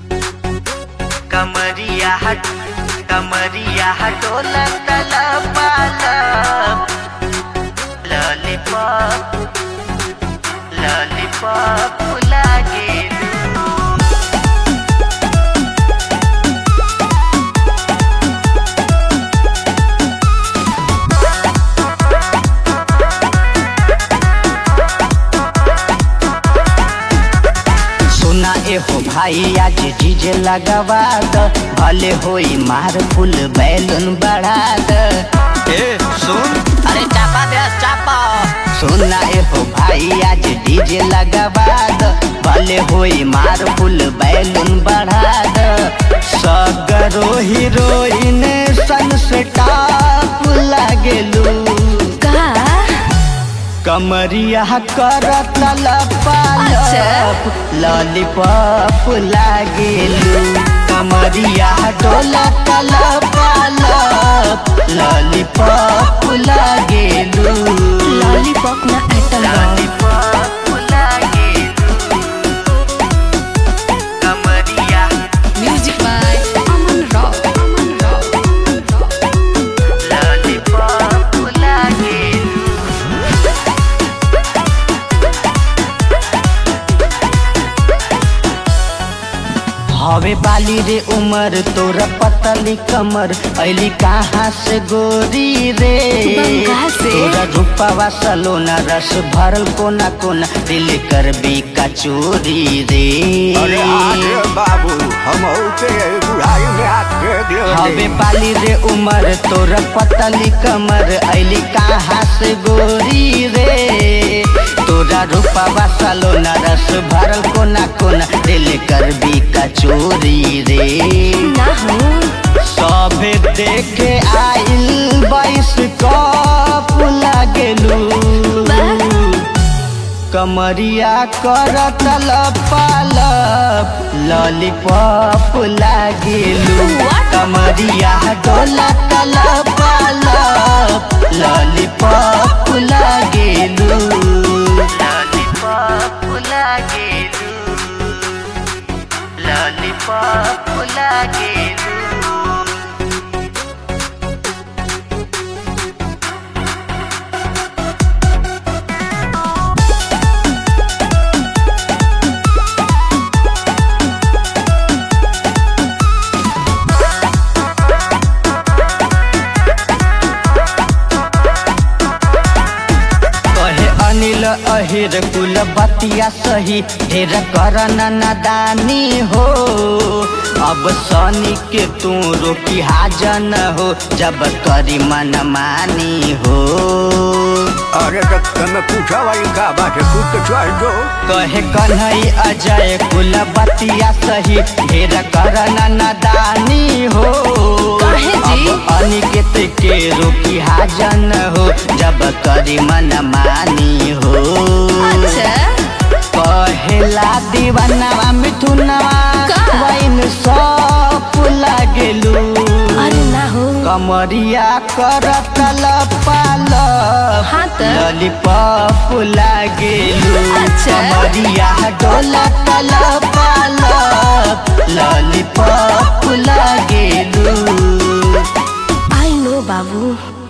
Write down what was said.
कमरिया हट कमरिया हटोला तला पाला लॉलीपॉप लॉलीपॉप लागे सुना ए हो भाई आज डीजे लगवा द भले होई मार फुल बैलून बढ़ा द ए सुन अरे चापा दे चापा सुना ए हो भाई आज डीजे लगवा द भले होई मार फुल बैलून बढ़ा द सगरो हीरोइन सन से टाप लागेलू का कमरिया कर तलप अच्छा। लॉलीपॉप लागेलू कमरिया डोला तलप लॉलीपॉप लागेलू लॉलीपॉप ना एटम लॉलीपॉप लागे कमरिया music by Aman rock Aman rock lollipop लागे हवे बाली रे उमर तोरा पतली कमर ऐली कहाँ से गोरी रे बंगाल से। तोरा रूपावा सलोना रस भरल कोना कोना दिल कर भी कचोरी रे अरे आगे बाबू हम के बुढ़ाई में आके हवे दिल बाली रे उमर तोरा पतली कमर ऐली कहाँ से गोरी रे तोरा रूपावा सलोना रस भरल कोना कोना दिल कर भी कचोरी रे ना हो सभे देखे आइल बाईस कप लागेलू कमरिया कर तलपालप लॉलीपॉप लागेलू What? कमरिया डोला तलपालप लॉलीपॉप लागेलू लॉलीपॉप लागे लॉलीपॉप लागे कहे अनिल अहिर कुल बतिया सही ढेर कर नादानी हो अब सनी के तू रोकी हाजन हो जब करी मन मानी हो अरे तो तुम पूछा भाई का बात है खुद तो चल दो कहे कन्हई अजय कुल बतिया सही ढेर कर नादानी हो काहे जी? अब अनिकेत के रोकी हाजन हो जब करी मन मानी हो अच्छा कहेला दीवानवा मिथुनवा का? वैन सब लागेलू अरे ना हो कमरिया कर तलपाल हाँ त। लॉलीपॉप लागेलू अच्छा। कमरिया डोला तलपाल लॉलीपॉप लागेलू आई नो बाबू